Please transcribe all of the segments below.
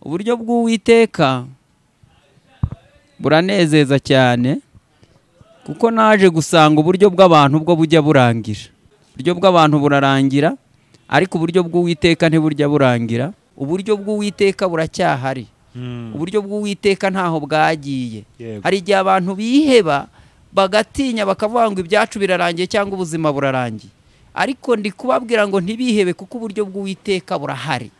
uburyo bw'uwiteka buranezeza cyane kuko naje gusanga uburyo bw'abantu bwo bujya burangira uburyo bw'abantu burarangira ariko uburyo bw'uwiteka ntiburya burangira uburyo bw'uwiteka buracyahari uburyo bw'uwiteka ntaho bwagiye Yego. hari igihe abantu biheba bagatinya bakavuga ngo ibyacu birarangiye cyangwa ubuzima burarangiye ariko ndi kubabwira ngo ntibihebe kuko uburyo bw'uwiteka burahari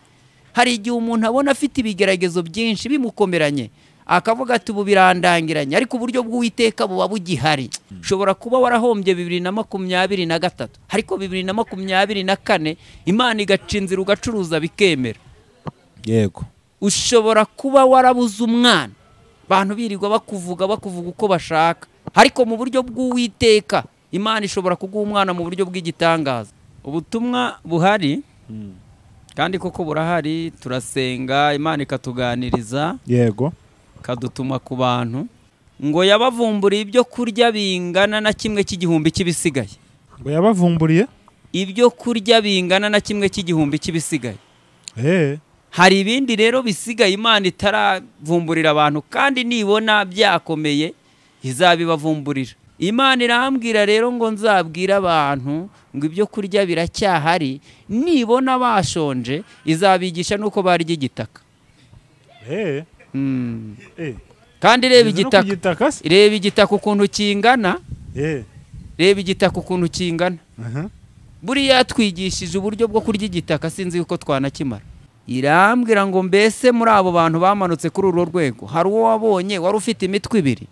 hari igihe umuntu abona afite ibigeragezo byinshi bimukomeranye akavuga ati ubu birandangiranye ariko uburyo bw'uwiteka buba bugihari ushobora kuba warahombye bibiri na makumyabiri na gatatu ariko bibiri na makumyabiri na kane imana igaca inzira ugacuruza bikemera yego ushobora kuba warabuze umwana abantu birirwa bakuvuga bakuvuga uko bashaka ariko mu buryo bw'uwiteka imana ishobora kuguha umwana mu buryo bw'igitangaza ubutumwa buhari kandi koko burahari turasenga imana ikatuganiriza yego ikadutuma ku bantu ngo yabavumburiye ibyo kurya bingana na kimwe cy'igihumbi cy'ibisigaye ngo yabavumburiye ibyo kurya bingana na kimwe cy'igihumbi cy'ibisigaye eee hari ibindi rero bisigaye imana itaravumburira abantu kandi nibona byakomeye izabibavumburira imana irambwira rero ngo nzabwire abantu ngo ibyo kurya biracyahari nibona bashonje izabigisha n'uko barya igitaka eee Hmm. eee kandi reba igitaka igitaka se reba igitaka ukuntu kingana eee reba igitaka ukuntu kingana aha buriya twigishije uburyo bwo kurya igitaka sinzi yuko twanakimara irambwira ngo mbese muri abo bantu bamanutse kuri uru rwego hari uwo wabonye wari ufite imitwe ibiri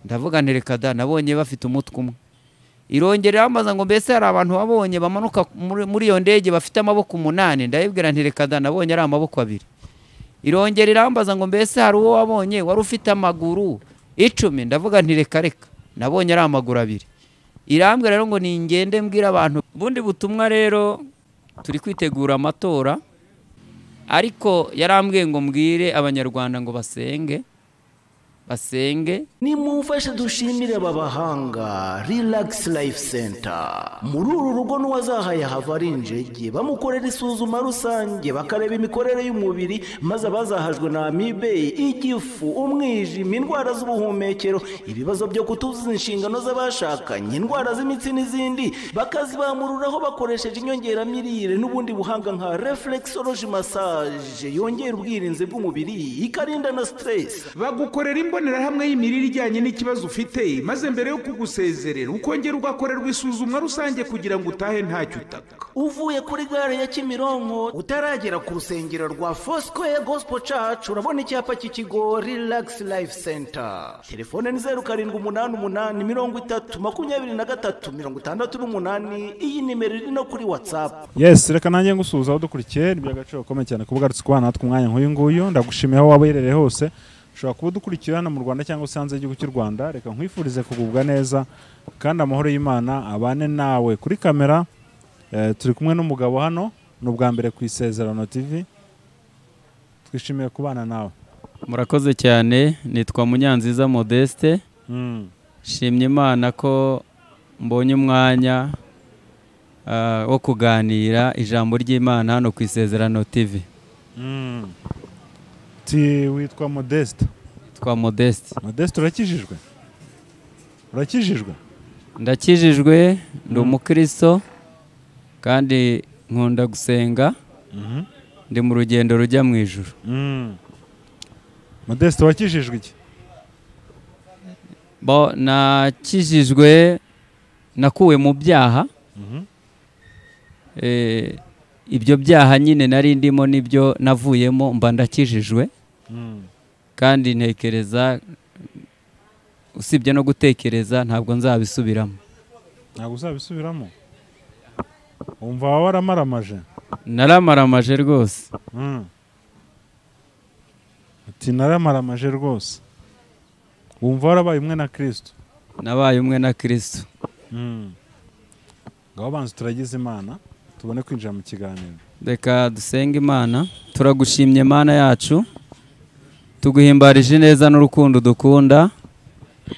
ndavuga nti reka da nabonye bafite umutwe umwe irongera irambaza ngo mbese hari abantu wabonye bamanuka muri- muri iyo ndege bafite amaboko umunani ndayibwira nti reka da nabonye ari amaboko abiri irongera irambaza ngo mbese hari uwo wabonye wari ufite amaguru icumi ndavuga nti reka reka nabonye ari amaguru abiri irambwira rero ngo ningende mbwira abantu ubundi butumwa rero turi kwitegura amatora ariko yarambwiye ngo mbwire abanyarwanda ngo basenge basenge nimumfashe dushimire aba bahanga Relax Life Center muri uru rugo n'uwazahaye hava ari injege bamukorera isuzuma rusange bakareba imikorere y'umubiri maze abazahajwe na amibe igifu umwijima indwara z'ubuhumekero ibibazo byo kutuzuza inshingano z'abashakanye indwara z'imitsi n'izindi bakazibamururaho bakoresheje inyongeramirire n'ubundi buhanga nka reflexology massage yongera ubwirinzi bw'umubiri ikarinda na stress bagukorera imbonerahamwe y'imirire ijyanye n'ikibazo ufite maze mbere yo kugusezerera ukongera ugakorerwa isuzumwa rusange kugira ngo utahe ntacyo utaka uvuye kuri gare ya kimironko utaragera ku rusengero rwa fosikoye gosipo cacu urabona icyapa cy'ikigo rilagisi life center telefone ni zeru karindwi umunani umunani mirongo itatu makumyabiri na gatatu mirongo itandatu n'umunani iyi nimero iri no kuri watsapu yesi reka nanjye ngusuhuza aho dukurikiye ni iby'agaciro gakomeye cyane kuba ugarutse kubana natwe umwanya nk'uyu nguyu ndagushimiye aho waba uherereye hose ushobora kuba udukurikira hano mu rwanda cyangwa se hanze y'igihugu cy'u rwanda reka nkwifurize kugubwa neza kandi amahoro y'imana abane nawe kuri kamera eh, turi kumwe n'umugabo hano ni ubwa mbere ku isezerano tv twishimiye kubana nawe murakoze cyane nitwa munyanziza modeste shimye imana ko mbonye umwanya ah, wo kuganira ijambo ry'imana hano ku isezerano tv ti witwa modeste twa modeste modeste urakijijwe urakijijwe ndakijijwe ndi umukristo kandi nkunda gusenga ndi mu rugendo rujya mu ijuru modeste wakijijwe iki bo nakijijwe nakuwe mu byaha Eh, ibyo byaha nyine nari ndimo nibyo navuyemo mba ndakijijwe kandi ntekereza usibye no gutekereza ntabwo nzabisubiramo ntabwo uzabisubiramo wumva waba waramaramaje naramaramaje rwose ati naramaramaje rwose wumva warabaye umwe na kirisito nabaye umwe na kirisito ngaho banza turagize imana tubone kwinjira mu kiganiro reka dusenge imana turagushimye mana yacu tuguhimbarije ineza n'urukundo dukunda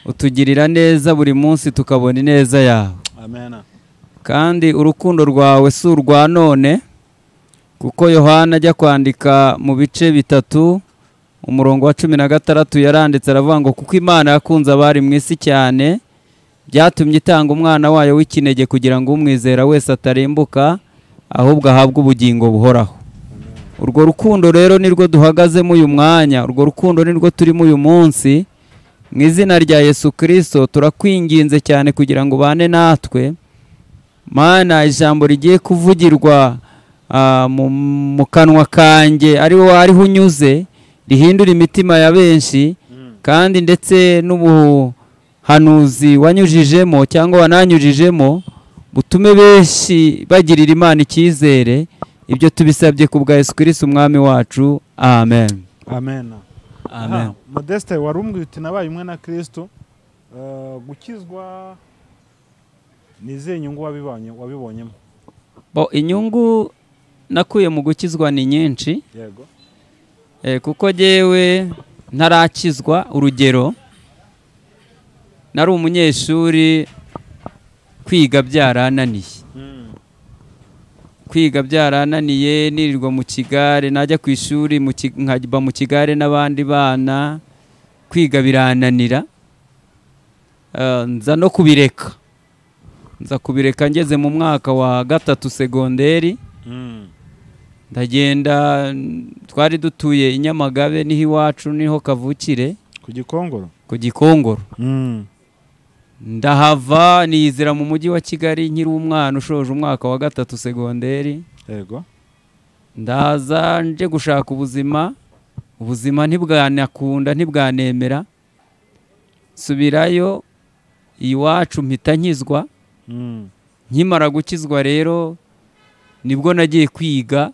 utugirira neza buri munsi tukabona ineza yawe amen kandi urukundo rwawe si urwa none kuko yohana ajya kwandika mu bice bitatu umurongo wa cumi na gatandatu yaranditse aravuga ngo kuko imana yakunze abari mu isi cyane byatumye itanga umwana wayo w'ikinege kugira ngo umwizera wese atarembuka ahubwo ahabwe ubugingo buhoraho urwo rukundo rero nirwo duhagazemo uyu mwanya urwo rukundo nirwo turimo uyu munsi mu izina rya yesu kirisito turakwinginze cyane kugira ngo ubane natwe mana ijambo rigiye kuvugirwa ah, mu- mu kanwa kanjye ariho ariho unyuze rihindura imitima ya benshi kandi ndetse n'ubuhanuzi wanyujijemo cyangwa wananyujijemo butume benshi bagirira imana icyizere ibyo tubisabye ku bwa yesu kirisi umwami wacu amen amen amen Aha, modeste wari umbwiye uti nabaye umwe na kirisito eh, gukizwa ni izihe nyungu wabibonye- wabibonyemo Bo, inyungu nakuye mu gukizwa ni nyinshi yego Eh, kuko jyewe ntarakizwa urugero nari umunyeshuri kwiga byarananiye kwiga byarananiye nirirwa mu kigare najya ku ishuri mu ki- nkajya mu kigare n'abandi bana kwiga birananira Eh, nza no kubireka nza kubireka ngeze mu mwaka wa gatatu segonderi Mm. ndagenda n- twari dutuye i nyamagabe niho iwacu niho kavukire ku gikongoro ku gikongoro Mm. ndahava niyizira mu mujyi wa kigali nkiri umwana ushoje umwaka wa gatatu segonderi yego ndaza nje gushaka ubuzima ubuzima ntibwanakunda ntibwanemera nsubirayo iwacu mpita nkizwa Mm. nkimara gukizwa rero nibwo nagiye kwiga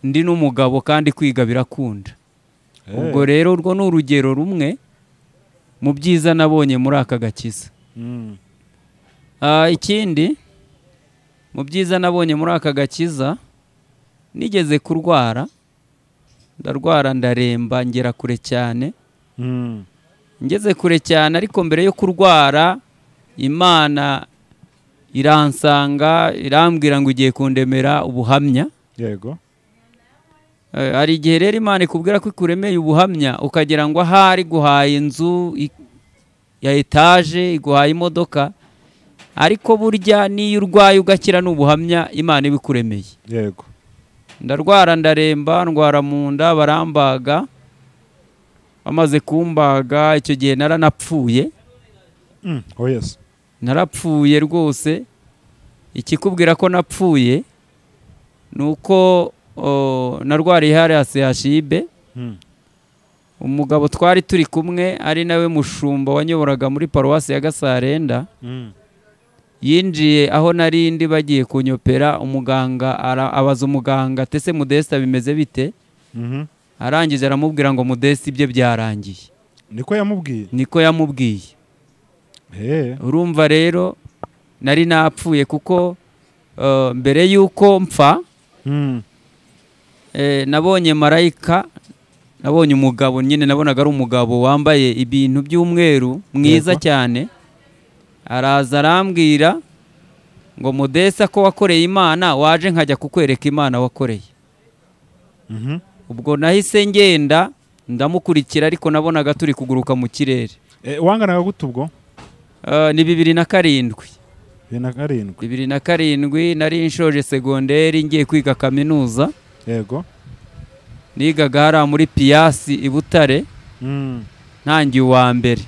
ndi n'umugabo kandi kwiga birakunda Eh, ubwo rero urwo ni urugero rumwe mu byiza nabonye muri aka gakiza mm. Ah, ikindi mu byiza nabonye muri aka gakiza nigeze kurwara ndarwara ndaremba ngera kure cyane Mm. ngeze kure cyane ariko mbere yo kurwara imana iransanga irambwira ngo ugiye kundemera ubuhamya yego Eh, hari igihe rero imana ikubwira ko ikuremeye ubuhamya ukagira ngo ahari guhaye inzu i- ya etaje iguhaye imodoka ariko burya n'iyo urwaye ugakira ni ubuhamya imana iba ikuremeye yego ndarwara ndaremba ndwara mu nda barambaga bamaze kumbaga icyo gihe naranapfuye Mm. oh yes narapfuye rwose ikikubwira ko napfuye ni uko o, narwariye hariya sehashibe Mm. umugabo twari turi kumwe ari nawe mushumba wanyoboraga muri paruwasi ya gasarenda Mm. yinjiye aho nari ndi bagiye kunyopera umuganga ara- abaza umuganga tese mudesta bimeze bite Mhm. arangije aramubwira ngo mudesta ibye byarangiye niko yamubwiye niko yamubwiye Eh, urumva rero nari napfuye kuko eh, mbere y'uko mpfa mm. Eh, nabonye marayika nabonye umugabo nyine nabonaga ari umugabo wambaye ibintu by'umweru mwiza Yego. cyane araza arambwira ngo mudesa ko wakoreye imana waje nkajya kukwereka imana wakoreye Mhm. ubwo nahise ngenda ndamukurikira ariko nabonaga turi kuguruka mu kirere Eh, wanganaga gute ubwo Eh, ni bibiri na karindwi bibiri na karindwi bibiri na karindwi nari nshoje segonderi ngiye kwiga kaminuza yego nigaga hariya muri piyasi i butare Mm. ntangiye uwa mbere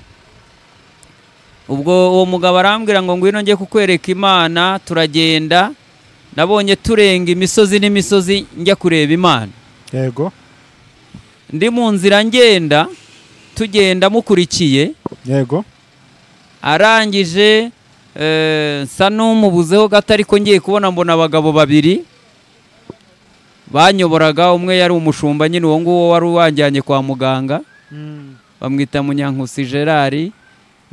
ubwo uwo mugabo arambwira ngo ngwino njye kukwereka imana turagenda nabonye turenga imisozi n'imisozi njya kureba imana yego ndi mu nzira ngenda tugenda mukurikiye yego arangije eh, nsa n'umubuzeho gato ariko ngiye kubona mbona abagabo babiri banyoboraga umwe yari umushumba nyine uwo nguwo wari wajyanye kwa muganga Mm. bamwita munyankusi gerard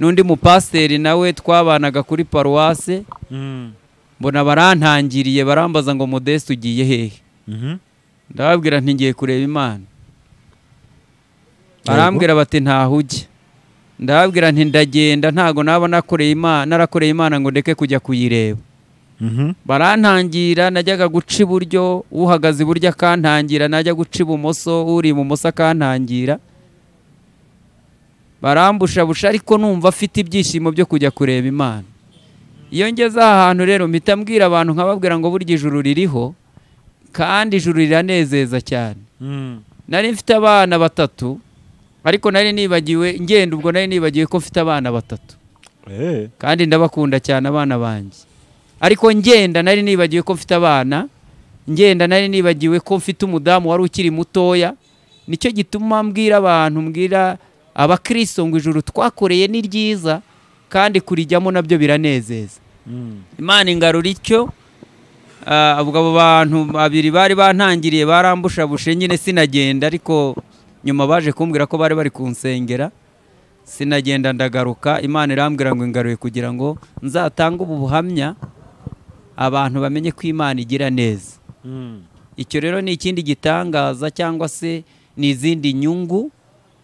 n'undi mupasiteri nawe twabanaga kuri paruwase Mm. mbona barantangiriye barambaza ngo modeste ugiye hehe Mhm. ndababwira nti ngiye kureba imana Yego. barambwira bati ntaho ujya ndababwira nti ndagenda ntago naba nakoreye imana narakoreye imana ngo ndeke kujya kuyireba Mhm. barantangira najyaga guca iburyo uhagaze iburyo akantangira najya guca ibumoso uri ibumoso akantangira barambushabusha ariko numva afite ibyishimo byo kujya kureba imana iyo ngeze aha hantu rero mpita mbwira abantu nkababwira ngo burya ijuru ririho kandi ijuru riranezeza cyane Mhm. nari mfite abana batatu ariko nari nibagiwe ngenda ubwo nari nibagiwe ko mfite abana batatu Eh, kandi ndabakunda cyane abana banjye ariko ngenda nari nibagiwe ko mfite abana ngenda nari nibagiwe ko mfite umudamu wari ukiri mutoya nicyo gituma mbwira abantu mbwira abakristo ngo ijuru twakoreye ni ryiza kandi kurijyamo nabyo biranezeza Mhm. imana ingarura icyo Ah, ubwo abo bantu babiri bari bantangiriye barambushabushe nyine sinagenda ariko nyuma baje kumbwira ko bari bari kunsengera sinagenda ndagaruka imana irambwira ngo ingaruye kugira ngo nzatange ubu buhamya abantu bamenye ko imana igira neza Mhm. icyo rero ni ikindi gitangaza cyangwa se ni izindi nyungu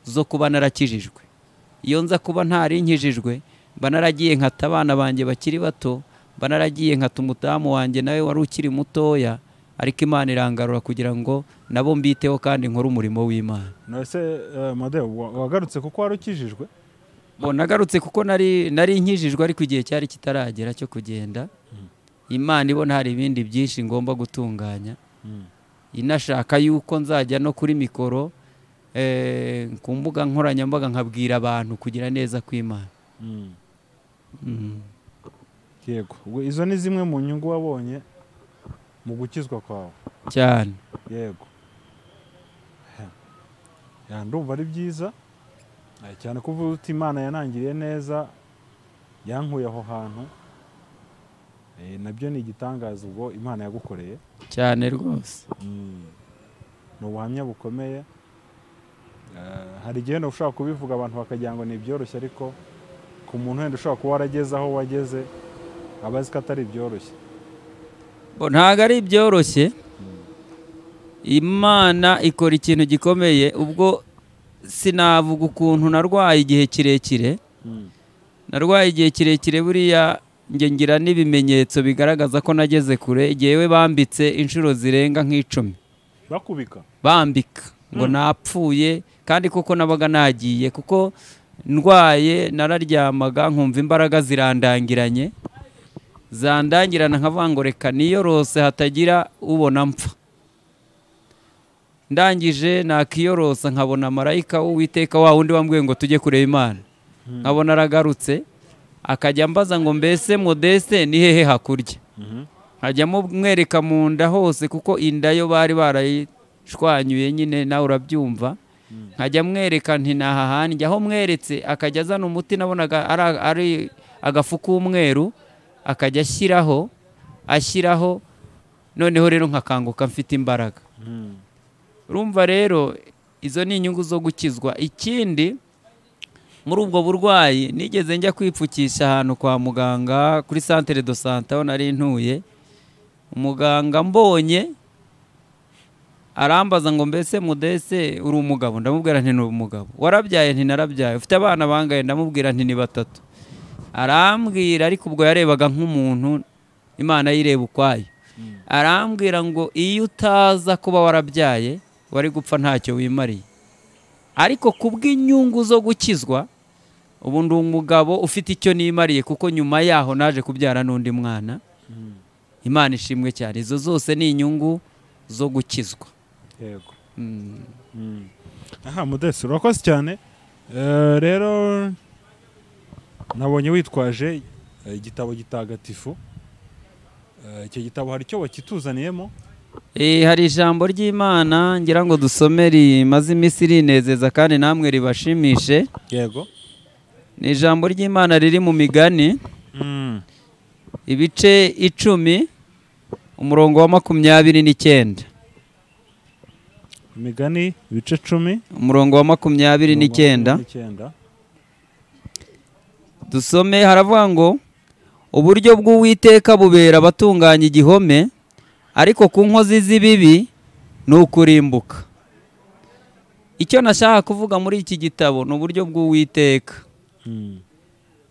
zo kuba narakijijwe iyo nza kuba ntari nkijijwe mba naragiye nkata abana banjye bakiri bato mba naragiye nkata umudamu wanjye nawe wari ukiri mutoya ariko imana irangarura kugira ngo nabo mbiteho kandi nkore umurimo w'imana Nose eh, Madeo wa- wagarutse kuko wari ukijijwe. Bo, nagarutse kuko nari nari nkijijwe ariko igihe cyari kitaragera cyo kugenda imana ibona hari ibindi byinshi ngomba gutunganya Mhm. inashaka yuko nzajya no kuri mikoro eh, ku mbuga nkoranyambaga nkabwira abantu kugira neza kw'imana Mhm. Mm. Yego. Ubwo Izo ni zimwe mu nyungu wabonye mu gukizwa kwawe. cyane yego Ha. Ya, ndumva ari byiza Eh, cyane ko uvuga uti imana yanangiriye neza yankuye aho hantu Eh, nabyo ni igitangaza ubwo imana yagukoreye cyane rwose ni ubuhamya bukomeye Eh, hari igihe wenda ushobora kubivuga abantu bakagira ngo ni ibyoroshye ariko ku muntu wenda ushobora kuba warageze aho wageze aba azi ko atari ibyoroshye Bo, ntabwo ari byoroshye imana ikora ikintu gikomeye ubwo sinavuga ukuntu narwaye igihe kirekire narwaye igihe kirekire buriya njye ngira n'ibimenyetso bigaragaza ko nageze kure yewe bambitse inshuro zirenga nk'icumi bakubika bambika ngo napfuye kandi kuko nabaga nagiye kuko ndwaye nararyamaga nkumva imbaraga zirandangiranye zandangirana nkavuga ngo reka niyorose hatagira ubona mpfa ndangije nakiyorosa nkabona marayika w'uwiteka wa wundi wambwiye ngo tujye kureba imana nkabona aragarutse akajya ambaza ngo mbese modeste ni hehe hakurya Mhm. nkajyamo mwereka mu nda hose kuko inda yo bari barayishwanyuye nyine nawe urabyumva nkajya mwereka nti ni aha hanjye aho mweretse akajya azana umuti nabonaga ari- ari agafu k'umweru akajya ashyiraho ashyiraho noneho rero nkakanguka mfite imbaraga Mhm. urumva rero izo ni inyungu zo gukizwa ikindi muri ubwo burwayi nigeze njya kwipfukisha ahantu kwa muganga kuri santere do sante aho nari ntuye umuganga mbonye arambaza ngo mbese mudese uri umugabo ndamubwira nti ni umugabo warabyaye nti narabyaye ufite abana bangaye ndamubwira nti ni batatu arambwira ariko ubwo yarebaga nk'umuntu imana yireba ukwayo arambwira ngo iyo utaza kuba warabyaye wari gupfa ntacyo wimariye ariko kubw'inyungu zo gukizwa ubu ndi umugabo ufite icyo nimariye kuko nyuma yaho naje kubyara n'undi mwana imana ishimwe cyane izo zose ni inyungu zo gukizwa yego Mm. aha mudesi urakoze cyane Eh, rero nabonye witwaje eh, igitabo gitagatifu Eh, icyo gitabo hari icyo wakituzaniyemo Eh, hari ijambo ry'imana ngira ngo dusome rimaze iminsi rinezeza kandi namwe ribashimishe yego ni ijambo ry'imana riri mu migani ibice icumi umurongo wa makumyabiri n'icyenda imigani ibice cumi umurongo wa makumyabiri n'icyenda dusome haravuga ngo uburyo bw'uwiteka bubera abatunganya igihome ariko ku nkozi z'ibibi ni ukurimbuka icyo nashaka kuvuga muri iki gitabo ni uburyo bw'uwiteka Mm.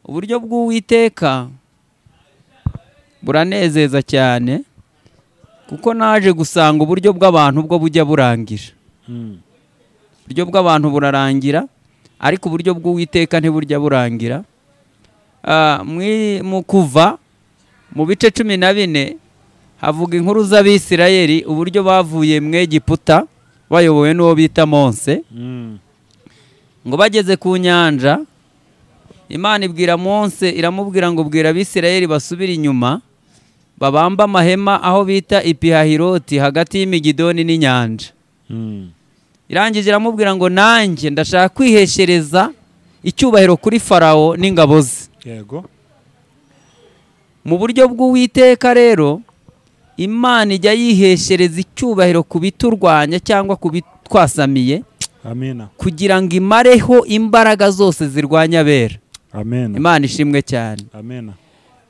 uburyo bw'uwiteka buranezeza cyane kuko naje gusanga uburyo bw'abantu bwo bujya burangira Mm. uburyo bw'abantu burarangira ariko uburyo bw'uwiteka ntiburya burangira Ah, muri- mu kuva mu bice cumi na bine havuga inkuru z'abisirayeli uburyo bavuye mu egiputa bayobowe n'uwo bita monse Mm. ngo bageze ku nyanja imana ibwira monse iramubwira ngo bwira abisirayeli basubire inyuma babambe amahema aho bita ipihahiroti hagati y'imigidoni n'inyanja Mm. irangije iramubwira ngo nanjye ndashaka kwiheshereza icyubahiro kuri farawo n'ingabo ze yego mu buryo bw'uwiteka rero imana ijya yiheshereza icyubahiro ku biturwanya cyangwa ku bitwasamiye amina kugira ngo imareho imbaraga zose zirwanya abera amena imana ishimwe cyane amena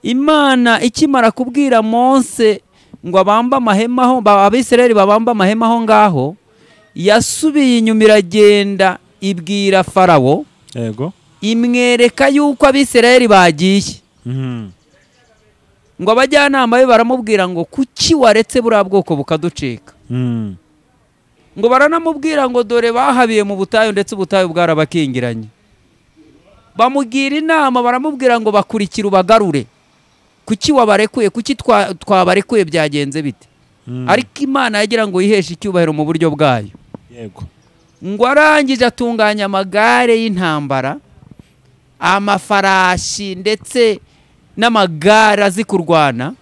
imana ikimara kubwira monse ngo abambe amahema aho ba- abisirayeli babambe amahema aho ngaho yasubiye inyuma iragenda ibwira farawo yego imwereka yuko abisirayeli bagiye Mhm. ngo abajyanama be baramubwira ngo kuki waretse buriya bwoko bukaducika Mm. ngo baranamubwira ngo dore bahabiye mu butayu ndetse ubutayu bwarabakingiranye bamugira inama baramubwira ngo bakurikire ubagarure kuki wabarekuye kuki twa- twabarekuye byagenze bite Mm. ariko imana yagira ngo yiheshe icyubahiro mu buryo bwayo yego ngo arangije atunganya amagare y'intambara amafarashi ndetse n'amagare azi kurwana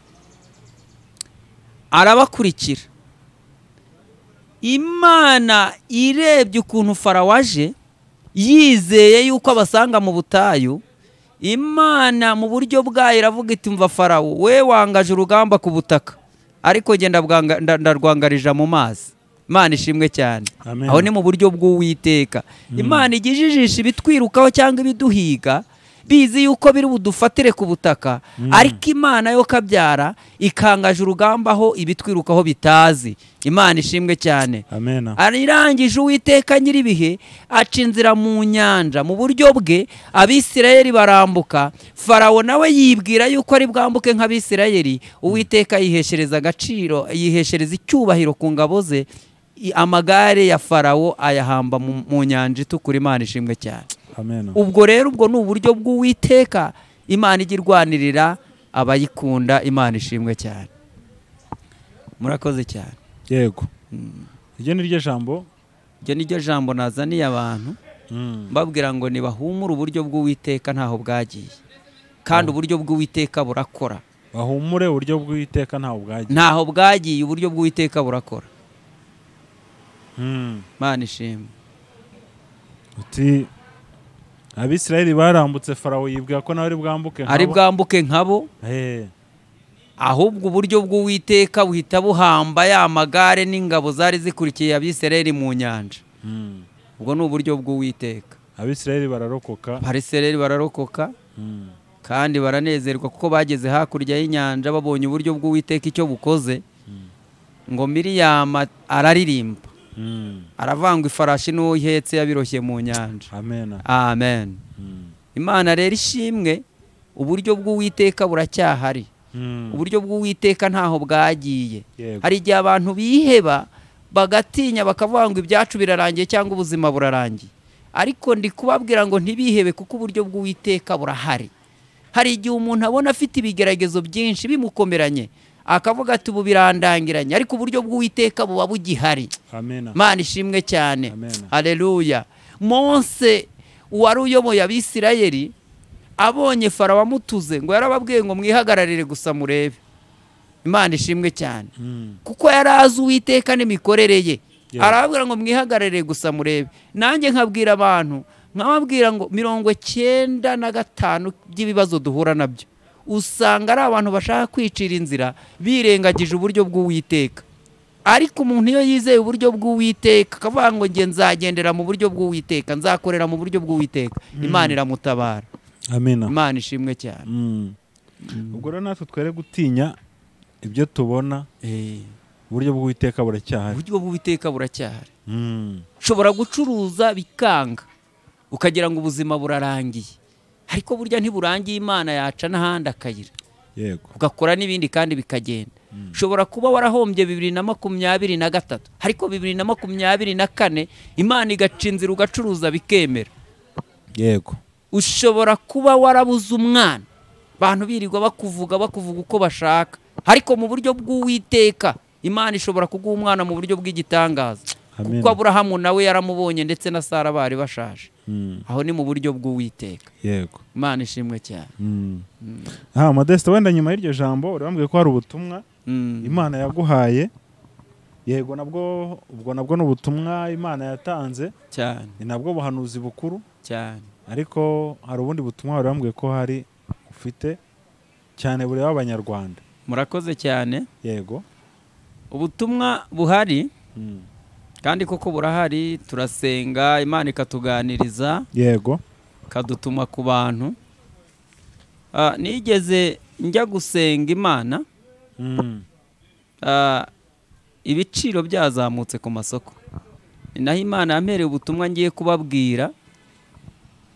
arabakurikira imana irebye ukuntu farawo aje yizeye yuko abasanga mu butayu imana mu buryo bwayo iravuga iti mva farawo we wangaje urugamba ku butaka ariko genda ndarwangarija mu mazi imana ishimwe cyane Amen. aho ni mu buryo bw'uwiteka imana ijya ijijisha ibitwirukaho cyangwa ibiduhiga bizi yuko biri budufatire ku butaka ariko imana yo kabyara ikangaje urugamba aho ibitwirukaho bitazi imana ishimwe cyane amena arangije uwiteka nyir'ibihe aca inzira mu nyanja mu buryo bwe abisirayeli barambuka farawo nawe yibwira yuko ari bwambuke nk'abisirayeli uwiteka yiheshereza agaciro yiheshereza icyubahiro ku ngabo ze i- amagare ya farawo ayahamba mu- mu nyanja itukura imana ishimwe cyane amena ubwo rero ubwo ni uburyo bw'uwiteka imana ijya irwanirira abayikunda imana ishimwe cyane murakoze cyane yego iryo ni ryo jambo iryo ni ryo jambo nazaniye abantu Mm. mbabwira ngo ntibahumure uburyo bw'uwiteka ntaho bwagiye kandi uburyo bw'uwiteka burakora bahumure uburyo bw'iteka ntawe bwagiye ntaho bwagiye uburyo bw'uwiteka burakora Mm. mana ishimwe uti abisirayeli barambutse farawo yibwira ko nawe ari bwambuke ari bwambuke nkabo Eh, ahubwo uburyo bw'uwiteka buhita buhamba ya magare n'ingabo zari zikurikiye abisirayeli mu nyanja mm. ubwo ni uburyo bw'uwiteka abisirayeli bararokoka abisirayeli bararokoka Mm. kandi baranezerwa kuko bageze hakurya y'inyanja babonye uburyo bw'uwiteka icyo bukoze ngo miriyama araririmba Mm. aravangwa ifarashi n'uwo ihetse yabiroshye mu nyanja amena amen Mm. imana rero ishimwe uburyo bw'uwiteka buracyahari Mm. uburyo bw'uwiteka ntaho bwagiye Yego. hari igihe abantu biheba bagatinya bakavuga ngo ibyacu birarangiye cyangwa ubuzima burarangiye ariko ndi kubabwira ngo ntibihebe kuko uburyo bw'uwiteka burahari hari igihe umuntu abona afite ibigeragezo byinshi bimukomeranye akavuga ati ubu birandangiranye ariko uburyo bw'uwiteka buba bugihari amena mana ishimwe cyane Amen. haleluya monse uwari uyoboye abisirayeli abonye farawo amutuze ngo yarababwiye ngo mwihagararire gusa murebe imana ishimwe cyane Mm. kuko yari azi uwiteka n'imikorere ye Yeah. arababwira ngo mwihagararire gusa murebe nanjye nkabwira abantu nkababwira ngo mirongo cyenda na gatanu by'ibibazo duhura nabyo usanga ari abantu bashaka kwicira inzira birengagije uburyo bw'uwiteka ariko umuntu iyo yizeye uburyo bw'uwiteka akavuga ngo nge nzagendera mu buryo bw'uwiteka nzakorera mu buryo bw'uwiteka imana iramutabara amena imana ishimwe cyane Mm. ubwo rero natwe twere gutinya ibyo tubona Eh, uburyo bw'iteka buracyahari uburyo bw'uwiteka buracyahari Mm. ushobora gucuruza bikanga ukagira ngo ubuzima burarangiye ariko burya ntiburangiye imana yaca n'ahandi akayira yego ugakora n'ibindi kandi bikagenda ushobora kuba warahombye bibiri na makumyabiri na gatatu ariko bibiri na makumyabiri na kane imana igaca inzira ugacuruza bikemera yego ushobora kuba warabuze umwana abantu birirwa bakuvuga bakuvuga uko bashaka ariko mu buryo bw'uwiteka imana ishobora kuguha umwana mu buryo bw'igitangaza Amen. kuko aburahamu nawe yaramubonye ndetse na sara bari bashaje Mm, aho ni mu buryo bw'uwiteka yego imana ishimwe cyane Mm. aha modeste wenda nyuma y'iryo jambo uri wambwiye ko hari ubutumwa Mm. imana yaguhaye yego nabwo ubwo nabwo ni ubutumwa imana yatanze cyane ni nabwo buhanuzi bukuru cyane ariko hari ubundi butumwa wari wambwiye ko hari ufite cyane bureba abanyarwanda murakoze cyane yego ubutumwa buhari Mm. kandi koko burahari turasenga imana ikatuganiriza yego ikadutuma ku bantu Ah, nigeze njya gusenga imana Mm. ah, ibiciro byazamutse ku masoko ni naho imana yampereye ubutumwa ngiye kubabwira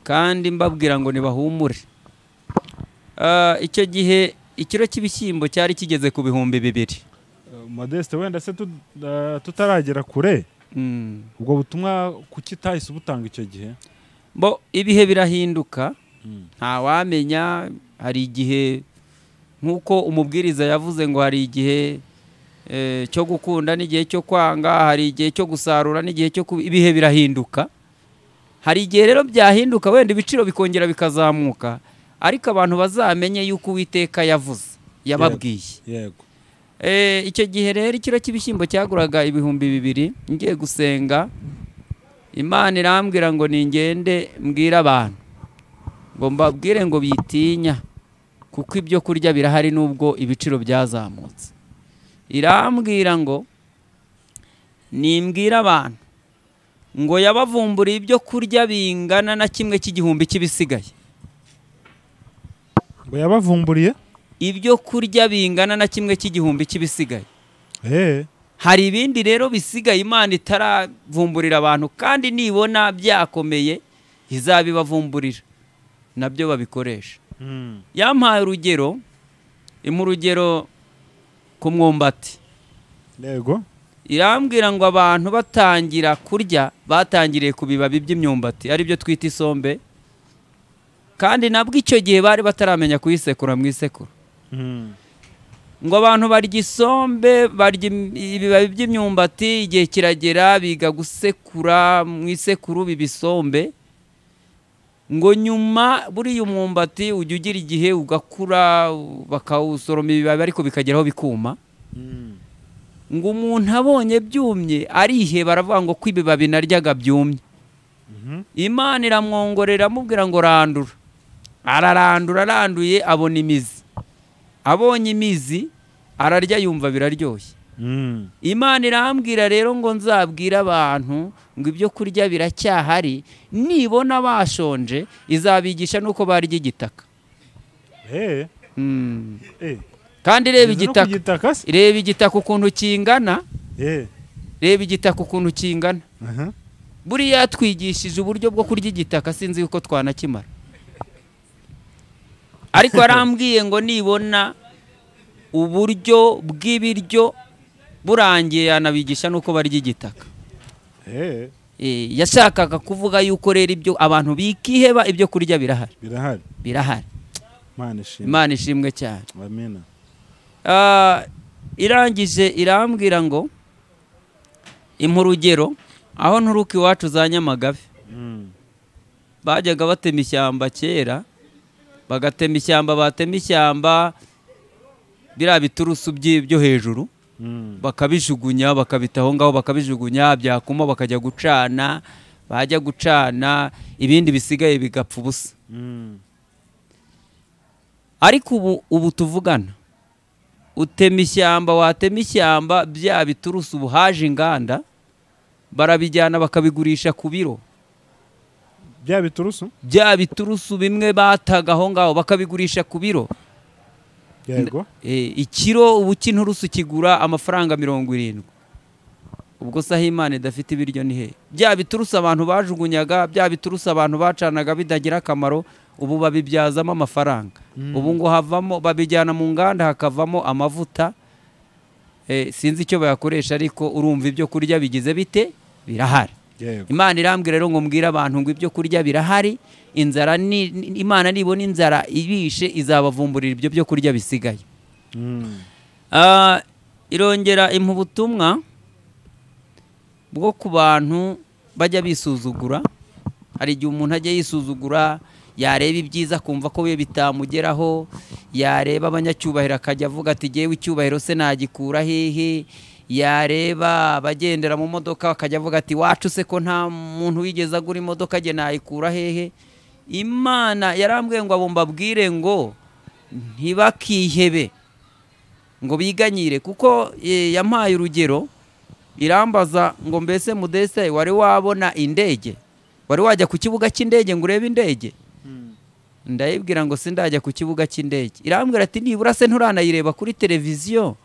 kandi mbabwira ngo ntibahumure Ah, icyo gihe ikiro cy'ibishyimbo cyari kigeze ku bihumbi bibiri Uh, modeste wenda se tu- uh, tutaragera kure Mm. ubwo butumwa kuki utahise ubutanga icyo gihe bo ibihe birahinduka Mm. ntawamenya hari igihe nk'uko umubwiriza yavuze ngo hari igihe eh, cyo gukunda n'igihe cyo kwanga hari igihe cyo gusarura n'igihe cyo kubi- ibihe birahinduka hari igihe rero byahinduka wenda ibiciro bikongera bikazamuka ariko abantu bazamenye yuko uwiteka yavuze yababwiye yego Eh, icyo gihe rero ikiro cy'ibishyimbo cyaguraga ibihumbi bibiri ngiye gusenga imana irambwira ngo ningende mbwire abantu ngo mbabwire ngo bitinya kuko ibyo kurya birahari nubwo ibiciro byazamutse irambwira ngo nimbwire abantu ngo yabavumburiye ibyo kurya bingana na kimwe cy'igihumbi cy'ibisigaye ngo yabavumburiye ibyo kurya bingana na kimwe cy'igihumbi cy'ibisigaye Eh, hari ibindi rero bisigaye imana itaravumburira abantu kandi nibona byakomeye izabibavumburira nabyo babikoresha mm. yampaye urugero imuha urugero ku mwumbati yego irambwira ngo abantu batangira kurya batangiriye ku bibabi by'imyumbati aribyo twita isombe kandi nabwo icyo gihe bari bataramenya kuyisekura mu isekuru Mm. ngo abantu barya isombe barya im- ibibabi by'imyumbati igihe kiragera biga gusekura mu isekuru bibisombe ngo nyuma buriya umwumbati ujya ugira igihe ugakura bakawusoroma ibibabi ariko bikageraho bikuma Mm. ngo umuntu abonye byumye ariheba aravuga ngo ko ibibabi naryaga byumye Mhm. imana iramwongorera amubwira ngo randura ararandura aranduye abona imizi abonye imizi ararya yumva biraryoshye Mm. imana irambwira rero ngo nzabwire abantu ngo ibyo kurya biracyahari nibona bashonje izabigisha n'uko barya igitaka Eh, Mm. eh. kandi reba Ugeze no ku igitaka gitaka se? reba igitaka ukuntu kingana Eh. reba igitaka ukuntu kingana Aha. buriya yatwigishije uburyo bwo kurya igitaka sinzi yuko twanakimara ariko yarambwiye ngo nibona uburyo bw'ibiryo burangiye yanabigisha n'uko barya igitaka Eh, Eh, yashakaga kuvuga yuko rero ibyo abantu bikiheba ibyo kurya birahari birahari birahari mana ishimwe imana ishimwe cyane amina Ah, irangije irambwira ngo impa urugero aho nturuka iwacu za nyamagabe Mm. bajyaga batema ishyamba kera bagatema ishyamba batema ishyamba biriya biturusu byi- byo hejuru Mm. bakabijugunya bakabita aho ngaho bakabijugunya byakuma bakajya gucana bajya gucana ibindi bisigaye bigapfa ubusa Mm. ariko ubu ubu tuvugana utema ishyamba watema ishyamba bya biturusu ubu haje inganda barabijyana bakabigurisha ku biro bya biturusu bya biturusu bimwe bataga aho ngaho bakabigurisha ku biro yego Eh, ikiro ubu cy'inturusu kigura amafaranga mirongo irindwi ubwo se aho imana idafite ibiryo ni hehe bya bituruse abantu bajugunyaga bya bituruse abantu bacanaga bitagira akamaro ubu babibyazamo amafaranga ubu ngo havamo babijyana mu nganda hakavamo amavuta Eh, sinzi icyo bayakoresha ariko urumva ibyo kurya bigize bite birahari yego imana irambwira rero ngo mbwire abantu ngo ibyo kurya birahari inzara ni ni- imana nibona inzara ibishe izabavumburira ibyo byo kurya bisigaye Mm. Ah, irongera impa ubutumwa bwo ku bantu bajya bisuzugura hari igihe umuntu ajya yisuzugura yareba ibyiza akumva ko we bitamugeraho yareba abanyacyubahiro akajya avuga ati ngewe icyubahiro se nagikura hehe yareba abagendera mu modoka akajya avuga ati wacu se ko nta muntu wigeze agura imodoka jye nayikura hehe imana yarambwiye ngo abo mbabwire ngo ntibakihebe ngo biganyire kuko eh, yampaye urugero irambaza ngo mbese mudese wari wabona indege wari wajya ku kibuga cy'indege ngo urebe indege ndayibwira ngo sindajya ku kibuga cy'indege irambwira ati nibura se nturanayireba kuri televiziyo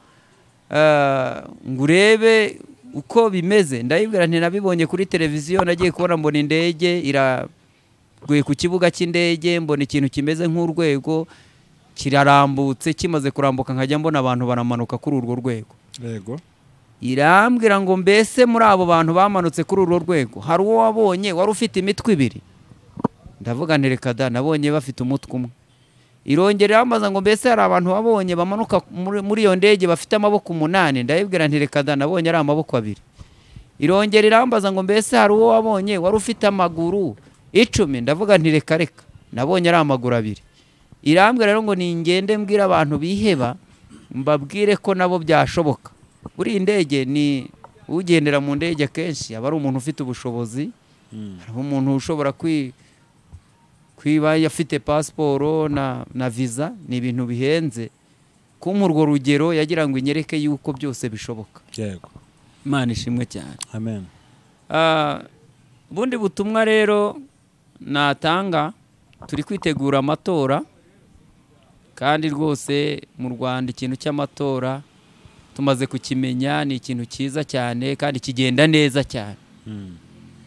ah, ngo urebe uko bimeze ndayibwira ntinabibonye kuri televiziyo nagiye kubona mbona indege iraguye ku kibuga cy'indege mbona ikintu kimeze nk'urwego kirarambutse kimaze kurambuka nkajya mbona abantu baramanuka kuri urwo rwego yego irambwira ngo mbese muri abo bantu bamanutse kuri urwo rwego hari uwo wabonye wari ufite imitwe ibiri ndavuga nti reka da nabonye bafite umutwe umwe irongera irambaza ngo mbese hari abantu wabonye bamanuka muri- muri iyo ndege bafite amaboko umunani ndayibwira nti reka da nabonye ari amaboko abiri irongera irambaza ngo mbese hari uwo wabonye wari ufite amaguru icumi ndavuga nti reka reka nabonye ari amaguru abiri irambwira rero ngo ningende mbwire abantu biheba mbabwire ko nabo byashoboka buriya indege ni ugendera mu ndege akenshi aba ari umuntu ufite ubushobozi hari umuntu ushobora kwi- kwiba afite pasiporo na na viza ni ibintu bihenze kumpa urwo rugero yagira ngo inyereke yuko byose bishoboka yego imana ishimwe cyane amen Ah, ubundi butumwa rero natanga turi kwitegura amatora kandi rwose mu rwanda ikintu cy'amatora tumaze kukimenya ni ikintu cyiza cyane kandi kigenda neza cyane Mm.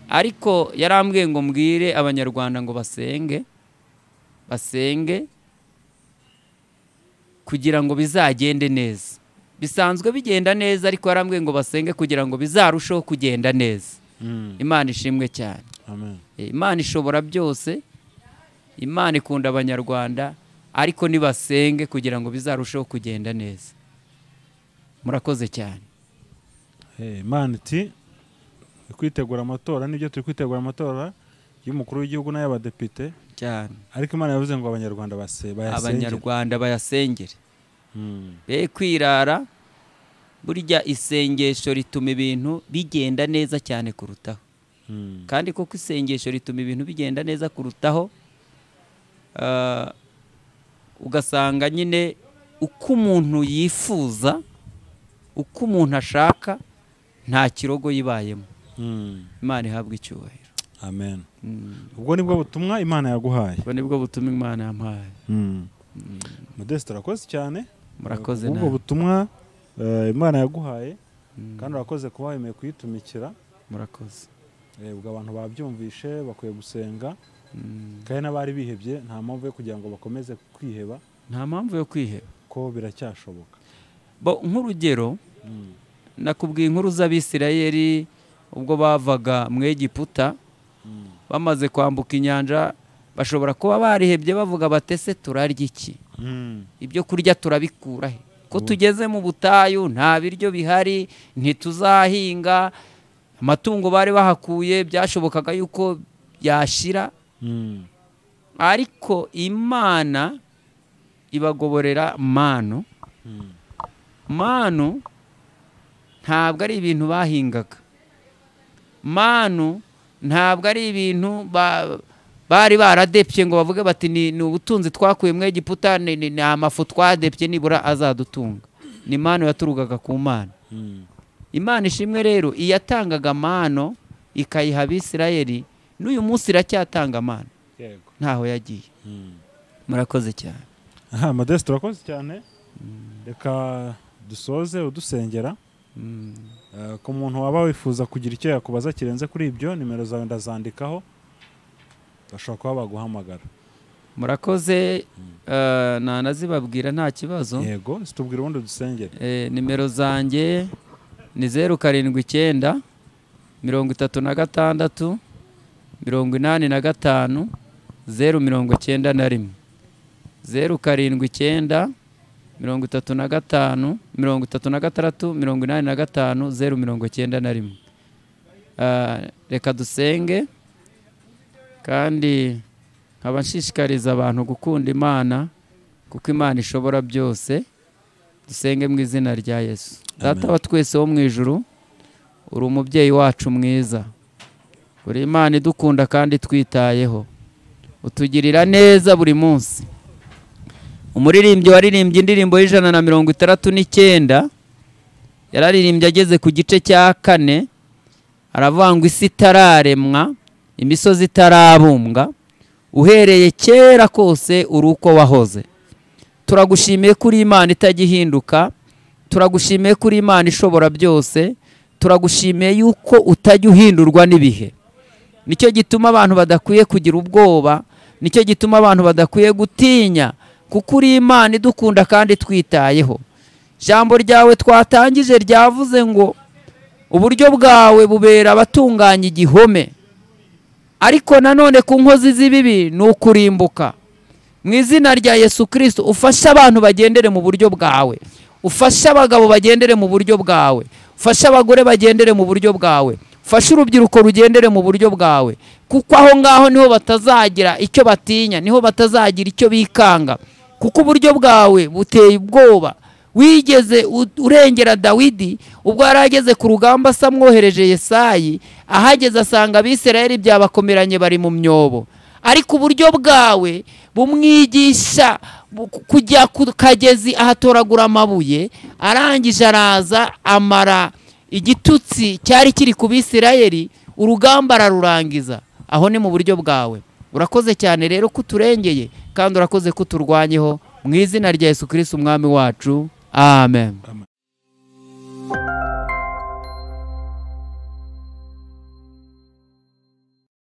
ariko yarambwiye ngo mbwire abanyarwanda ngo basenge basenge kugira ngo bizagende neza bisanzwe bigenda neza ariko yarambwiye ngo basenge kugira ngo bizarusheho kugenda neza Mm. imana ishimwe cyane amen Eh, imana ishobora byose imana ikunda abanyarwanda ariko nibasenge kugira ngo bizarusheho kugenda neza murakoze cyane Eh, imana iti kwitegura amatora nibyo turi kwitegura amatora y'umukuru w'igihugu n'ay'abadepite cyane ariko imana yavuze ngo abanyarwanda base bayasengere abanyarwanda bayasengere Mm. be kwirara burya isengesho rituma ibintu bigenda neza cyane kurutaho Mm. kandi koko isengesho rituma ibintu bigenda neza kurutaho ah, ugasanga nyine uko umuntu yifuza uko umuntu ashaka nta kirogo yibayemo Mm. imana ihabwa icyubahiro amen Mm. ubwo nibwo butumwa imana yaguhaye ubwo nibwo butuma imana yampaye Mm. modeste urakoze cyane murakoze ubwo nawe butumwa eh, imana yaguhaye Mm. kandi urakoze kuba wemeye kuyitumikira murakoze Eh, ubwo abantu babyumvishe bakwiye gusenga Mm. kandi n'abari bihebye nta mpamvu yo kugira ngo bakomeze kwiheba nta mpamvu yo kwiheba ko biracyashoboka Bo, nk'urugero Mm. nakubwiye inkuru z'abisirayeli ubwo bavaga mu egiputa Mm. bamaze kwambuka inyanja bashobora kuba barihebye bavuga batese turarya iki Mm. ibyo kurya turabikura he ko tugeze mu butayu nta biryo bihari ntituzahinga amatungo bari bahakuye byashobokaga yuko yashira Mm. ariko imana ibagoborera manu Mm. manu ntabwo ari ibintu bahingaga manu ntabwo ari ibintu ba- bari baradepye ngo bavuge bati ni ni ubutunzi twakuye mu egiputa ni ni- ni amafu twadepye nibura azadutunga ni manu yaturukaga ku mana Mm. imana ishimwe rero iyatangaga mano ikayiha abisirayeli n'uyu munsi iracyatanga mano yego ntaho yagiye Mm. murakoze cyane aha modeste urakoze cyane reka dusoze udusengera Eh, ku muntu waba wifuza kugira icyo yakubaza kirenze kuri ibyo nimero zawe ndazandikaho bashobora kuba baguhamagara murakoze eh, nanazibabwira nta kibazo yego zitubwira ubundi dusengere Eh, nimero zanjye ni zeru karindwi icyenda mirongo itatu na gatandatu mirongo inani na gatanu zeru mirongo icyenda na rimwe zeru karindwi icyenda mirongo itatu na gatanu mirongo itatu na gatandatu mirongo inani na gatanu zeru mirongo icyenda na rimwe Ah, reka dusenge kandi nkaba nshishikariza abantu gukunda imana kuko imana ishobora byose dusenge mu izina rya yesu data wa twese wo mu ijuru uri umubyeyi wacu mwiza uri imana idukunda kandi twitayeho utugirira neza buri munsi umuririmbyi waririmbye indirimbo y'ijana na mirongo itandatu n'icyenda yararirimbye ageze ku gice cya kane aravuga ngo isi itararemwa imisozi itarabumbwa uhereye kera kose uri uko wahoze turagushimiye kuri imana itajya ihinduka turagushimiye kuri imana ishobora byose turagushimiye yuko utajya uhindurwa n'ibihe nicyo gituma abantu badakwiye kugira ubwoba nicyo gituma abantu badakwiye gutinya kuko uri imana idukunda kandi twitayeho ijambo ryawe twatangije ryavuze ngo uburyo bwawe bubera abatunganya igihome ariko nanone ku nkozi z'ibibi ni ukurimbuka mu izina rya yesu kirisito ufashe abantu bagendere mu buryo bwawe ufashe abagabo bagendere mu buryo bwawe ufashe abagore bagendere mu buryo bwawe ufashe urubyiruko rugendere mu buryo bwawe kuko aho ngaho niho batazagira icyo batinya niho batazagira icyo bikanga kuko uburyo bwawe buteye ubwoba wigeze u- urengera dawidi ubwo yari ageze ku rugamba asa mwohereje yesayi ahageze asanga abisirayeli byabakomeranye bari mu myobo ariko uburyo bwawe bumwigisha bu- kujya ku kagezi ahatoragura amabuye arangije araza amara igitutsi cyari kiri ku bisirayeli urugamba ararurangiza aho ni mu buryo bwawe urakoze cyane rero ko uturengeye kandi urakoze ko uturwanyeho mu izina rya yesu kirisiti umwami wacu amen